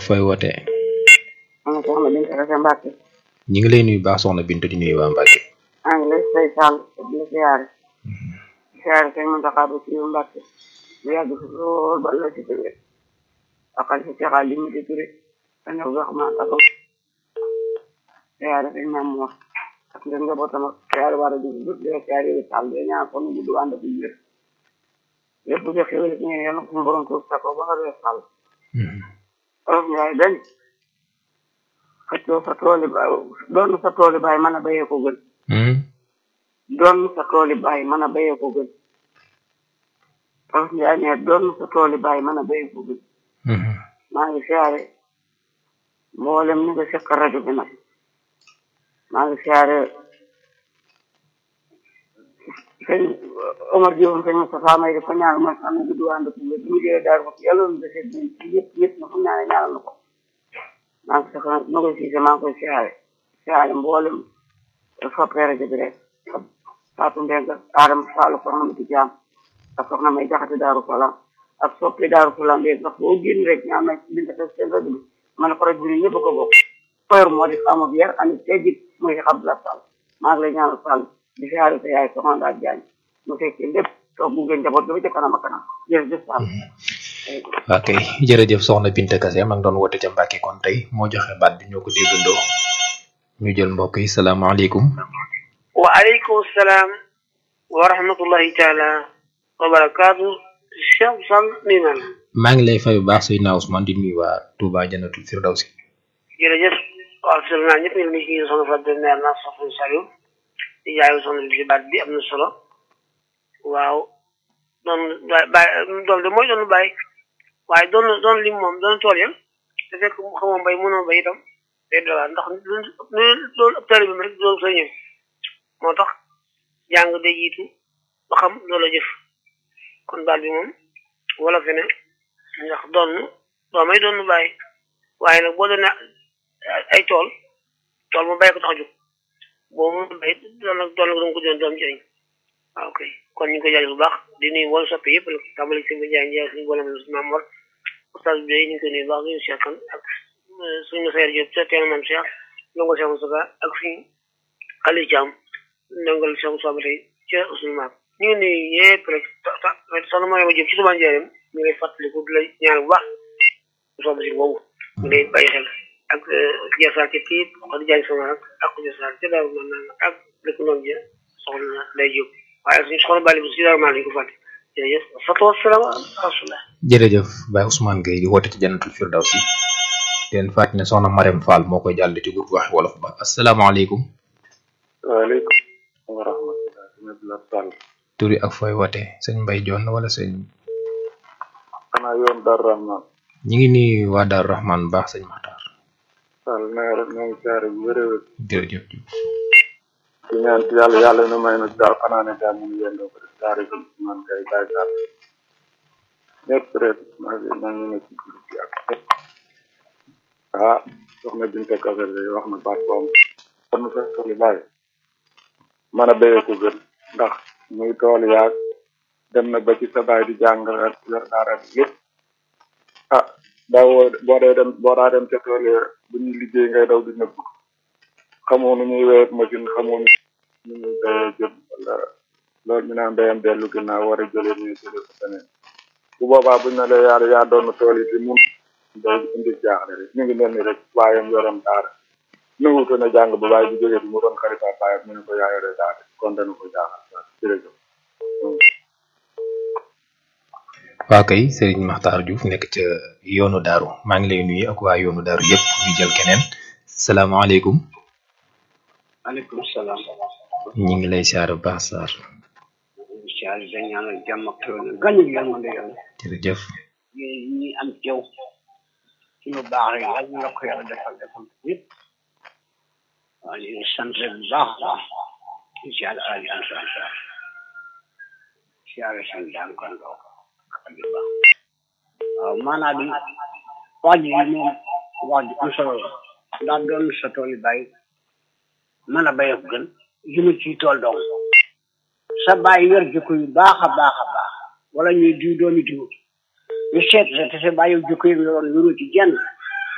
fooy wootee man soxna Binta Kase Mbàkke ñi ngi lay nuyu baax soxna Bintu di nuyu waa Mbàkke maa ngi lay say sàll di la siyaare siyaare sëñ Muntaxa ba ci Mbàkke bu yàgg fi lool ba la ci tëwee akal si caxaa li mu di ture dañu wax ma ak siyaare sëñ Maam Moor ak ngeen njabootam ak siyaare war a dugg dugg di la siyaare yi sàll di ñaan ko nu gudd ànd ak wér lépp lu xewal ci ñeen yàlla suñu borom tuur sa ko ba nga dee sàll olof njaay dañ xëccoo sa tooli baay doon sa tooli baay mën a bayee ko gën doon sa tooli baay mën a bayee ko gën olof njaay ne doon sa tooli baay mën a bayee ko gën maa ngi siyaare mboolem ni nga sekk rajo bi nag maa ngi siyaare sëñ Omar Diop sëñ Moustapha may di ko ñaan mooy xam ne gudd ànd ko wér mu jëlee daal ko yàlla lu dese yëpp yëpp na fu ñaane ñaanal na ko maa ngi soxla ma koy siise maa ngi koy siyaare siyaare mboolem soppee rajo bi rek Fatou Mbengue Adama Sall soxna Mati Jaam ak soxna may jaxate Daaru Salaam ak soppi Daaru Salaam bi ndax boo génn rek ñaan na binta te seen rajo bi ma ne ko rajo bi ñëpp ko bokk koyor moo di xamu bi yar ani teggit muy xam la Sall maa ngi lay ñaanal Sall di siyaare sa yaay soxna daal jaañ mu fekkee lépp toog bu ngeen njaboot ba ca kanam a kanam jërëjëf Sall ok jërëjëf soxna Binta Kase ma ngi doon woote ca Mbàkke kon tey moo joxe baat bi ñoo ko déggandoo ñu jël mbokk yi salaamaaleykum waaleykum salaam wa rahmatullahi taala wa barakaatu Cheikh Sall nuyu naa la maa ngi lay fay bu baax Seydina Ousmane di nuyu waa Touba Jannatul Firdawsi jërëjëf waaw sëñ naa ñëpp ñu ngi ci soxna Fatou Ndiaye naa soxna Saliou di jaayu soxna bi ci baat bi am na solo waaw doon bàyyi doon de mooy doon bàyyi waaye doon doon lim moom doon tool ya te fekk xamoo mbay mënoo bay itam day dola ndax loolu ab tari bi rek doon sëñëw moo tax jàng day jiitu ba xam loola jëf kon baat bi moom wala fe ne ndax doon doomay doon bàyyi waaye nag boo doon ay tool tool mu bàyyi ko tax a jóg boo mu bay doon nag doon nag danga ko doon doom jëriñ waaw kay kon ñu ngi koy jaajëf bu baax di nuyu wala soppi yëpp la tàmbali si Ndiaye Ndiaye suñu boole ma maam Mor oustaz bi ñu ngi koy nuyu bu baax ñu Cheikh kan ak suñu Seydou Diop ca teen maam Cheikh ndongo Cheikh Moussa ak suñu Aliou Thiam ndongal Cheikh Moussa ba tey ca suñu maam ñu ngi nuyu yëpp rek soxna Mariama Diop ci Touba Ndiarème ñu ngi lay fàttaliku di la ñaan bu baax soobu si boobu ñu lay bàyyi xel ak Diassar ca Tiit wax di jaay sama rak ak Diassar ca Daaru Manaan ak dëkk noonu ja soxna Ndeye Diop waaye suñu soxla bàyyi bi si dara maa lañ ko fàtte jërëjëf fatoo salaam rasulillah jërëjëf Baye Ousmane Gueye di woote ci Jannatul Firdawsi leen fàtte ne soxna Marème Fall moo koy jàll ci groupe wax wolof ba asalaamaaleykum waaleykum wa rahmatulah sëñ Abdoulaye Sall turi ak fooy woote sëñ Mbaye Dione wala sëñ xanaa yoon Dar Rahman ñi ngi nuyu waa Daaru Rahman baax sëñ Maxtaar Sall nee rek ñoo ngi saare bu wér a wér jërëjëf di ñaan ci yàlla yàlla na may na daal xanaa ne daal ñu yendoo ko def saare bi man kay bàyyi daal ñëpp rek maa ngi maa ngi nekk ci groupe bi ak ñëpp ah soxna Binta Kase day wax na baat boobu kon nu fekk li bàyyi mën a béyee ko gën ndax muy tool yaag dem na ba ci sa baay di jàng yor daara bi lépp ah daawoo boo dee dem boo daa dem ca tool ya bu ñuy liggéey ngay daw di nëbb xamoo nu ñuy wéy machine xamoo nu ñuy béyee jëm wala loolu ñu naan béyam dellu ginnaaw war a jëlee ñuy jëlee ko feneen bu boobaa buñ ne la yaa yaa doon tool yi te mun day indi jaaxle rek ñu ngi mel ni rek waayam yoroon daara nanguuto na jàng ba bàyyi bu jógee bi mu doon xarifa baayam mu ne ko yaa yore daara kon dana ko jaaxal jërëjëf waa kay Serigne Makhtar Diouf nekk ca yoonu daaru maa ngi lay nuyu ak waa yoonu daaru yëpp ñu jël keneen salaamaaleykum maaleykum salaam. ñu ngi lay siyaare bu baax Sarr siyaare dañ ñaanal jàmm ak xéwal gañu yërmande yàlla. jërëjëf yéen ñi am teew ci lu baax rek yàlla ñu la ko yàlla defal defal yëpp. waaw ñu ngi sant rek bu baax a baax di siyaare Aliou Ansar Sarr siyaare seen daan kon doo waaw maanaam bi wax ji moom wax ji am solo la ndax doon sa tool yi bàyyi mën a béy ak gën jëmu ci tool dong sa bàyyi yor jikko yu baax a baax a baax wala ñuy diw doomi diw ñu seet sa te sa bàyyi jikko yi yoroon yoru ci jenn